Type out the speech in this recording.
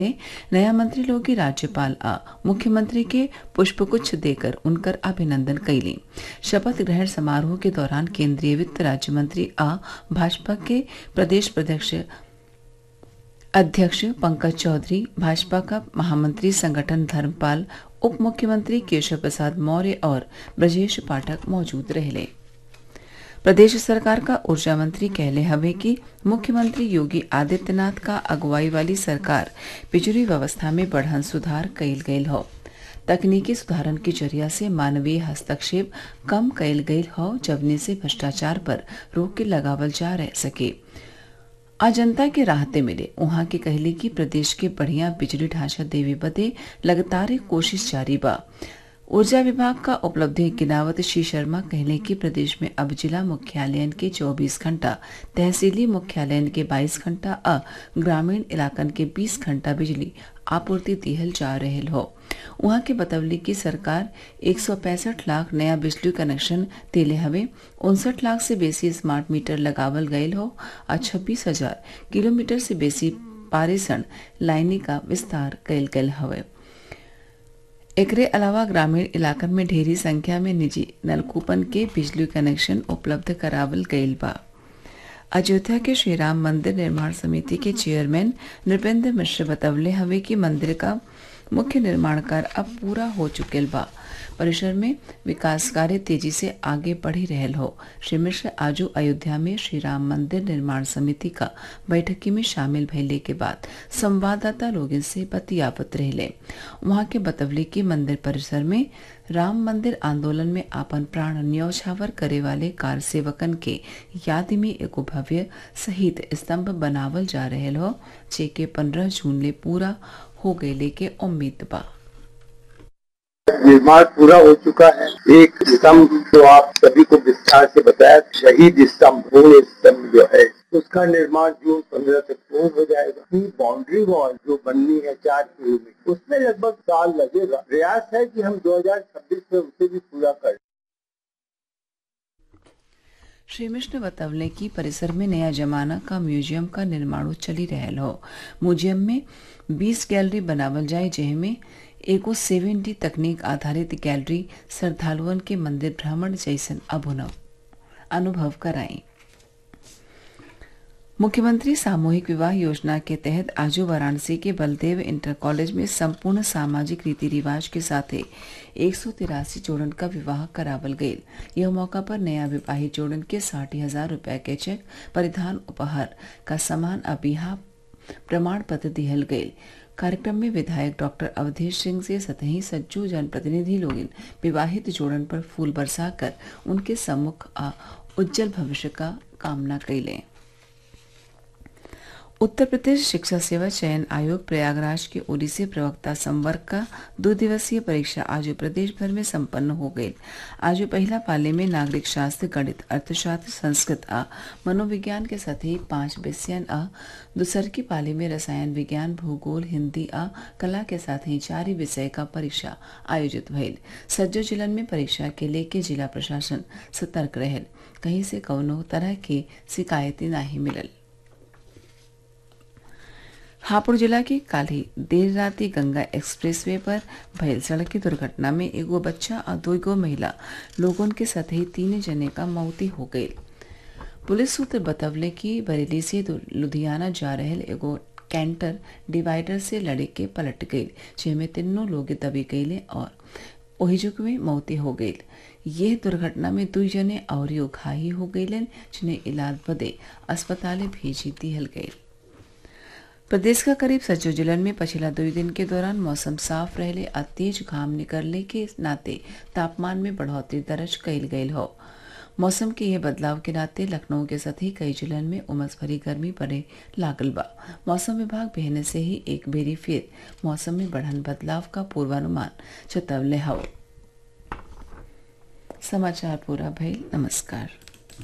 ने नया मंत्री लोग की राज्यपाल आ मुख्यमंत्री के पुष्पगुच्छ देकर उनकर अभिनंदन कैली शपथ ग्रहण समारोह के दौरान केंद्रीय वित्त राज्य मंत्री आ भाजपा के प्रदेश प्रदेश अध्यक्ष पंकज चौधरी भाजपा का महामंत्री संगठन धर्मपाल उप मुख्यमंत्री केशव प्रसाद मौर्य और ब्रजेश पाठक मौजूद रहे प्रदेश सरकार का ऊर्जा मंत्री कहले हवे कि मुख्यमंत्री योगी आदित्यनाथ का अगुवाई वाली सरकार बिजली व्यवस्था में बढ़न सुधार कइल गयल हौ तकनीकी सुधारन के जरिया से मानवीय हस्तक्षेप कम कइल गयल हौ जवने से भ्रष्टाचार पर रोक के लगावल जा रह सके आ जनता के राहते मिले उहाँ के कहली कि प्रदेश के बढ़िया बिजली ढांचा देवे बदे लगातार कोशिश जारी बा ऊर्जा विभाग का उपलब्धि गिनावत श्री शर्मा कहले कि प्रदेश में अब जिला मुख्यालयन के 24 घंटा तहसीली मुख्यालयन के 22 घंटा अ ग्रामीण इलाकन के 20 घंटा बिजली आपूर्ति दिहल जा रहल हो उहाँ के बतवली कि सरकार एक लाख नया बिजली कनेक्शन दिले हवे उनसठ लाख से बेसी स्मार्ट मीटर लगावल गयल हो और छब्बीस हजार किलोमीटर से बेसी पारेषण लाइनी का विस्तार कयल गयल हवे एकरे अलावा ग्रामीण इलाकन में ढेरी संख्या में निजी नलकूपन के बिजली कनेक्शन उपलब्ध करावल गयल बा अयोध्या के श्रीराम मंदिर निर्माण समिति के चेयरमैन नृपेंद्र मिश्र बतवले हवे कि मंदिर का मुख्य निर्माण कार्य अब पूरा हो चुकल बा परिसर में विकास कार्य तेजी से आगे बढ़ी रहल हो श्री मिश्र आजू अयोध्या में श्री राम मंदिर निर्माण समिति का बैठकी में शामिल भइले के बाद संवाददाता लोगन से बतियावत रहले वहां के बतवले कि मंदिर परिसर में राम मंदिर आंदोलन में आपन प्राण न्यौछावर करे वाले कार सेवकन के याद में एगो भव्य शहीद स्तंभ बनावल जा रहल हो जेके पंद्रह जून ले पूरा हो गये के उम्मीद बा निर्माण पूरा हो चुका है एक स्तंभ जो आप सभी को विस्तार से बताया शहीद स्तंभ वो स्तंभ जो है उसका निर्माण जून पंद्रह तक पूर्ण हो जाएगा फिर बाउंड्री वॉल जो बननी है चार किलोमीटर उसमें लगभग साल लगेगा प्रयास है कि हम 2026 में उसे भी पूरा कर श्री मिश्र बतवले कि परिसर में नया जमाना का म्यूजियम का निर्माण चली रहल हो म्यूजियम में 20 गैलरी बनावल जाए जिनमें एगो सेवन डी तकनीक आधारित गैलरी श्रद्धालुअन के मंदिर भ्रमण जैसन अभुनव अनुभव कराई मुख्यमंत्री सामूहिक विवाह योजना के तहत आजू वाराणसी के बलदेव इंटर कॉलेज में संपूर्ण सामाजिक रीति रिवाज के साथ एक सौ तिरासी जोड़न का विवाह करावल गये यह मौका पर नया विवाहित जोड़न के साठ हजार रूपये के चेक परिधान उपहार का समान अबिहा प्रमाण पत्र दिहल गये कार्यक्रम में विधायक डॉक्टर अवधेश सिंह से सतही सज्जू जनप्रतिनिधि लोग विवाहित जोड़न पर फूल बरसाकर उनके सम्मुख आ उज्जवल भविष्य का कामना कैले उत्तर प्रदेश शिक्षा सेवा चयन आयोग प्रयागराज के ओडिसी प्रवक्ता संवर्ग का दो दिवसीय परीक्षा आज प्रदेश भर में संपन्न हो गई आज पहला पाले में नागरिक शास्त्र गणित अर्थशास्त्र संस्कृत आ मनोविज्ञान के साथ ही पांच विषयन आ दूसर की पाली में रसायन विज्ञान भूगोल हिंदी आ कला के साथ ही चार विषय का परीक्षा आयोजित भइल सज्जो जिलन में परीक्षा के लेके जिला प्रशासन सतर्क रहल कहीं से कौनो तरह की शिकायतें नहीं मिलल हापुड़ जिला के काली देर राती गंगा एक्सप्रेसवे पर भयल सड़क की दुर्घटना में एगो बच्चा और दो गो महिला लोगों के साथ ही तीन जने का मौती हो गई पुलिस सूत्र बतवले कि बरेली से लुधियाना जा रहे एगो कैंटर डिवाइडर से लड़े के पलट गई जिसमें तीनों लोग दबी गईले और ओहिजुक में मौती हो गई यह दुर्घटना में दुई जने और घाही हो गईलन जिन्हें इलाज बदे अस्पताल भेजी दिहल गई प्रदेश का करीब सज्जो जिलन में पिछला दो दिन के दौरान मौसम साफ रहले और तेज घाम निकलने के नाते तापमान में बढ़ोतरी दर्ज कैल गयल हो मौसम के यह बदलाव के नाते लखनऊ के साथ ही कई जिलन में उमस भरी गर्मी पड़े लागल बा मौसम विभाग बहने से ही एक बेरी फिर मौसम में बढ़न बदलाव का पूर्वानुमान चतवले हव समाचार पूरा भइल नमस्कार